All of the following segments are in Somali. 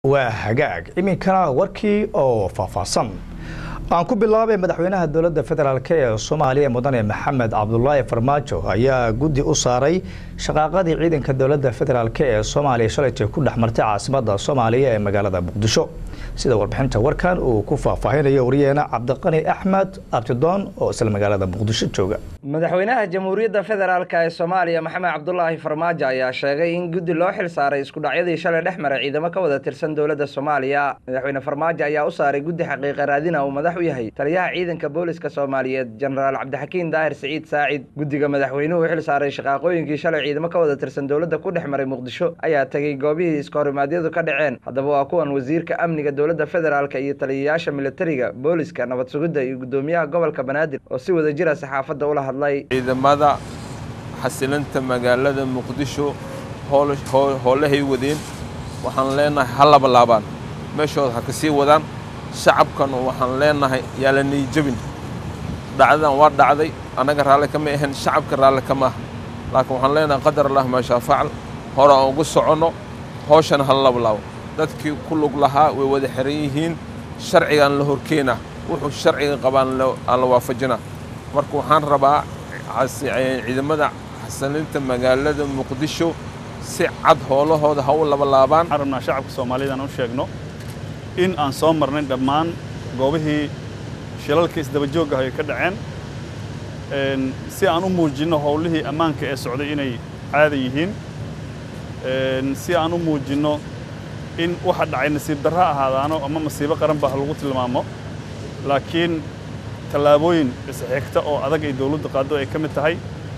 waa hagaag iminkana warkii oo faahfaahsan aan ku bilaabay madaxweynaha dowladda federaalk ee soomaaliya mudane maxamed cabdulaahi farmaajo ayaa guddi u saaray shaqaaqadii ciidanka dowladda federaalk ee soomaaliya shalaytay ku dhex martay caasimadda soomaaliya ee magaalada muqdisho sida warbixinta warkan uu ku faahfaahinayo wariyeena cabdiqani axmed abtidoon oo isla magaalada muqdisho jooga madaxweynaha jamhuuriyadda federaalk ee soomaaliya maxamed cabdulaahi farmaajo ayaa sheegay in guddi loo xil saaray iskudhacyadii shalay dhex maray ciidamo ka wada tirsan dowladda soomaaliya madaxweyne farmaajo ayaa u saaray guddi xaqiiqa raadina uu madax u yahay taliyaha ciidanka booliska soomaaliyeed jenaraal cabdixakiin daahir siciid saacid guddiga madaxweynuhu u xil saaray shaqaaqooyinkii shalay ciidamo ka wada tirsan dowladda ku dhex maray muqdisho ayaa tegey goobihii iskahorimadyadu ka dhaceen haddaba waa kuwan wasiirka amniga dowladda federaalk iyo taliyayaasha militariga booliska nabad sugidda iyo guddoomiyaha gobolka banaadir oo si wada jira saxaafadda ula hadlay ciidamada xasilinta magaalada muqdisho howlahay wadeen waxaan leenahay ha labalaabaan meeshooda ha ka sii wadaan shacabkan waxaan leenahay yaa la niijabin dhacdadan waa dhacday annaga raalli kama ahayn shacabka raalli kama aha laakiin waxaan leenahay qadar allah maashaa facal hore aan ugu soconno hooshana ha labalaabo dadkii ku lug lahaa way wada xiran yihiin sharcigaan la horkeenaa wuxuu sharciga qabaan aan la waafajinaa marka waxaan rabaa ciidamada xasilinta magaalada muqdisho si cad howlahooda ha u labalaabaan waxaan rabnaa shacabka soomaaliyed aan u sheegno in aan soo marnay dhammaan goobihii shilalka isdabajoogga ay ka dhaceen si aan u muujinno howlihii ammaanka ee socday inay caada yihiin si aan u muujinno in waxa dhacay nasiib darro ahaadaano ama masiibo qaran ba ha lagu tilmaamo laakiin tallaabooyin isxigta oo adag ay dawladdu qaaddo ay ka mid tahay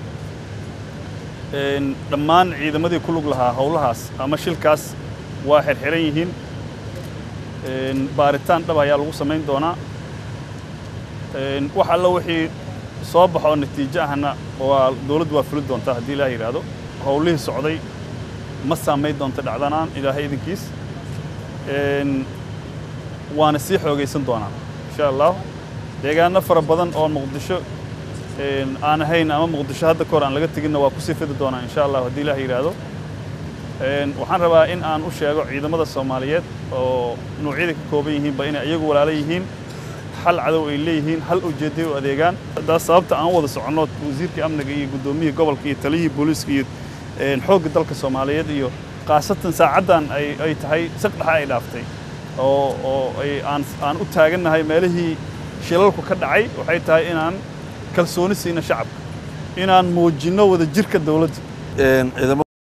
dhammaan ciidamadii ku lug lahaa howlahaas ama shilkaas waa xirxiran yihiin baaritaan dhab ayaa lagu samayn doonaa wax alla wixii soo baxo natiijo ahna waa dawladdu waa fuli doontaa haddii ilaah yidhaahdo howlihii socday ma saamayn doonto dhacdanaan ilaahay idinkiis waana sii xoogaysan doonaa insha allah deegaano fara badan oo muqdisho aan ahayn ama muqdisho hadda kahor aan laga teginna waa kusii fidi doonaa insha allah haddii ilaah yidhaahdo waxaan rabaa in aan u sheego ciidamada soomaaliyeed oo nuucyada ka kooban yihiinba inay iyagu walaalo yihiin hal cadow ay leeyihiin hal ujeedday u adeegaan haddaas sababta aan u wada soconno wasiirkii amniga iyo guddoomiyihii gobolka iyo taliyihii booliiska iyo xoogga dalka soomaaliyeed iyo khaasatan saacaddan ay tahay saqdhaxa ay dhaaftay oo oo aan u taagannahay meelihii shilalku ka dhacay waxay tahay inaan kalsooni siino shacabka inaan muujinno wada jirka dawladda